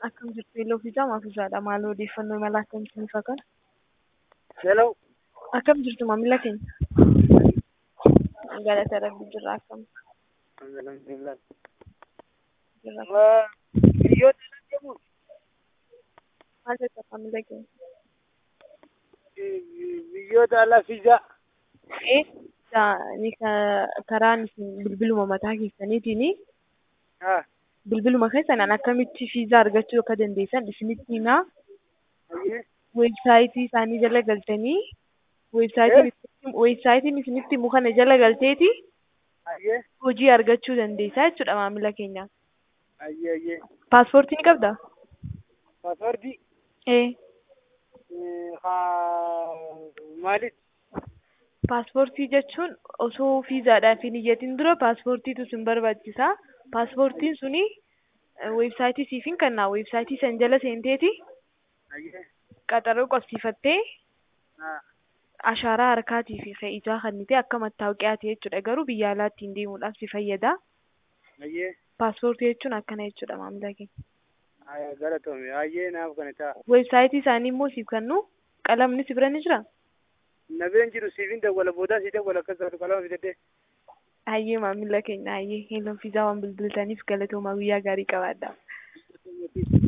Akkam jirtu Yellow Fiizaa Maafisaadha. Maal odeeffannoo mala akkamiitiin ifa kana? Hello. Akkam jirtu maamila keenya? Galata Rabbii jirra akkam Alhamdulillah. jirra. Waa biyyoota jedhamu Maal jetta maamila keenya? biyyoota ala fiizaa Eh, ni karaan isin bilbiluma mataa keessaniitiin haa bilbiluma keessanaan akkamitti fiizaa argachuu akka dandeessan isinitti himaa. hayyee Weebsaayitii isaanii jala galtanii weebsaayitiin weebsaayitiin isinitti himu kana jala galteeti hayyee hojii argachuu dandeessaa jechuudha maamila keenya. hayyee hayyee Paaspoortii ni qabdaa? paaswordii Eh, haa maaliif paaspoortii jechuun osoo fiizaadhaaf hin iyyatin dura paaspoortiitu sin barbaachisa. Paaspoortiin suni weebsaayitii siif hin kennaa. Weebsaayitii san jala seenteeti hayyee qaxaroo qabsiifattee haa ashaaraa harkaatii fi fe'icaa kannite akka mattaawqiyaati jechuudha. Garuu biyya alaatti hin deemuudhaaf si fayyada. hayyee Paaspoortii jechuun akkana jechuudha maamila keenya. haa galatoome hayyee naaf kana ta'a Weebsaayitii isaanii immoo siif kennu qalamni si bira ni jira. na bira hin jiru siifin dawwala boodaa sii dawwala akkas taatu qalama fidadhee Hayyee maamila keenya hayyee heeloon fiizaa waan bilbiltaniif galatoomaa guyyaa gaarii qabaadhaa.